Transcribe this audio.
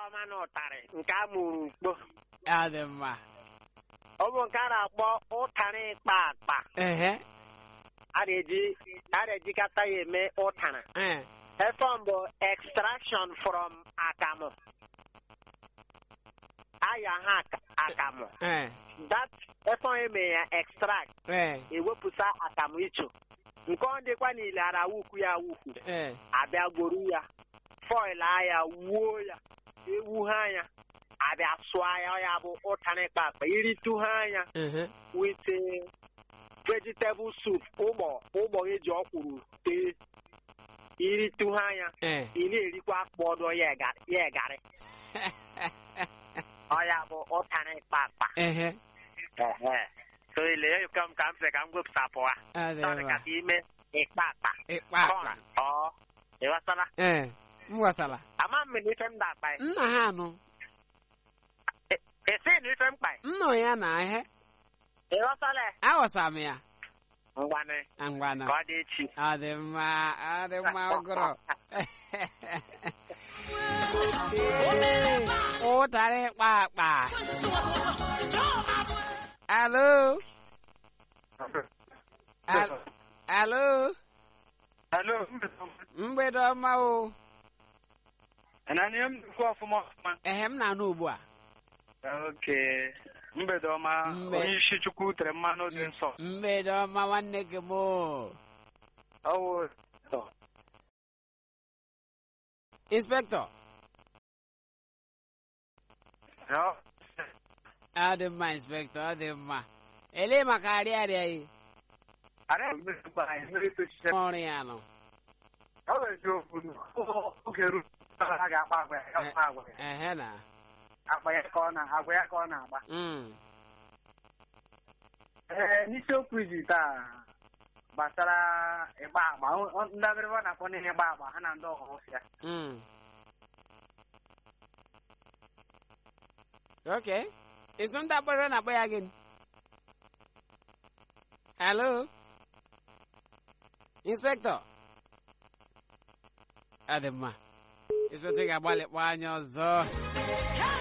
ọma na ụtarị nke a mụrụ ukpo ọ dị mma ọ bụ nke a na-akpọ ụtarị ịkpa akpa ehe a na-eji a na-ejikọta ya eme ụtara eh, efọm bụ extraction from akamụ aya ha aka- akamụ eh, that efọm eme ya extract eh, ewepụta akamụ icho nke ọ dịkwa n'ile ara wukwu ya wukwu eh, abịa gboru ya foil ya wuo ya ewu ha ya abịa sụọ ya ọ ya bụ ụtara ịkpa akpa iritu ha ya ehe, with eh, vegetable soup ụgbọ ụgbọ eji ọkwụrụ tee iritu ha ya eh. ị na-erikwa akpọdọ ya egarị ya egarị ọ ya bụ ụtara ịkpa akpa ehe Ehe. so ile ya ka m ka m sị ka m gwepụtapụ ha ọ dị Sorry, mma ka ime ịkpa akpa ịkpa akpa ọ ịghọtala ee m gwasara ama m na ife m da-akpa ya nna ha anụ esi na ife mkpa ya nna ya na ihe ịghọtala ya aghọsa m ya ngwanị ngwana ka ọ dị echi ọ dị mma ọ dị mma ụgụrụ ụtarị ịkpa akpa alo Al- alo Alo, mgbede ọma o anani m dịkwa ọfụma ọfụma. ehe m na-anụ ugbu a Oke, mgbede ọma, Mbe- onye isi Chukwu tere mmanụ dị nsọ. mgbede ọma nwanne gị m o. Ọwụ inspektọ ọ ọ dị mma inspektọ ọ dị mma elee maka arịa arịa yi ara mmiri gba anyị mmiri tochiche. ọrụ ya nọ Ọ bụ eziokwu na oge ruru ha ga-akpa agwa ya, ya akpa agwa ya. ehe na Agba ya ka ọ na agwa ya ka ọ na-agba. Mm. Ee, n'isiokwu iji taa gbasara ịgba agba, ọ- ọ- ndị abịrịba na-akpọ n'ihe ịgba agba ha na ndị ọhụrụ ya. Mm. Okay. Isn't that better na boy again? Hello? Inspector? Adịmma. Inspector ga-agbalị kpọ anya ọzọ.